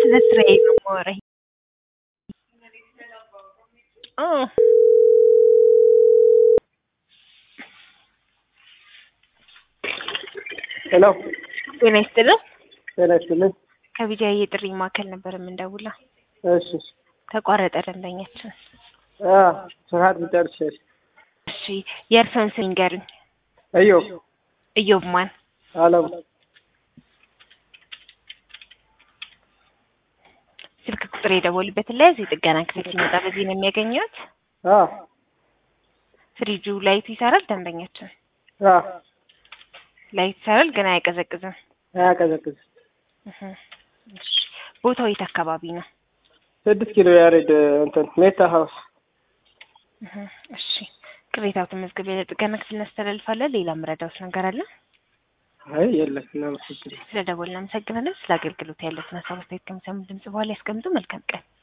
ስለ ስራዬ ነው የማወራኝ። አዎ ሄሎ ጤና ይስጥልን። ጤና ይስጥልኝ። ከቢጃይ የጥሪ ማዕከል ነበር የምንደውለው። እሺ ተቋረጠ ደንበኛችን። አ ሰዓት ብጨርሽ እሺ የእርስዎን ስም ይንገሩኝ። እዮ እዮብ ማን? አለም ስልክ ቁጥር የደወሉበትን ላይ እዚህ ጥገና ክፍል ሲመጣ በዚህ ነው የሚያገኘት። አ ፍሪጁ ላይቱ ይሰራል። ደንበኛችን አ ላይት ይሰራል ግን አያቀዘቅዝም። አያቀዘቅዝ እህ እሺ ቦታው የት አካባቢ ነው? ስድስት ኪሎ ያሬድ እንትን ሜታ ሀውስ እህ እሺ ቅሬታው ተመዝግቤ ለጥገና ክፍል እናስተላልፋለን። ሌላ ምረዳውስ ነገር አለ? አይ የለም እናመሰግናለን። ስለ ደወልን እናመሰግናለን። ስለ አገልግሎት ያለትን ሀሳብ አስተያየት ከሚሰሙ ድምጽ በኋላ ያስቀምጡ። መልካም ቀን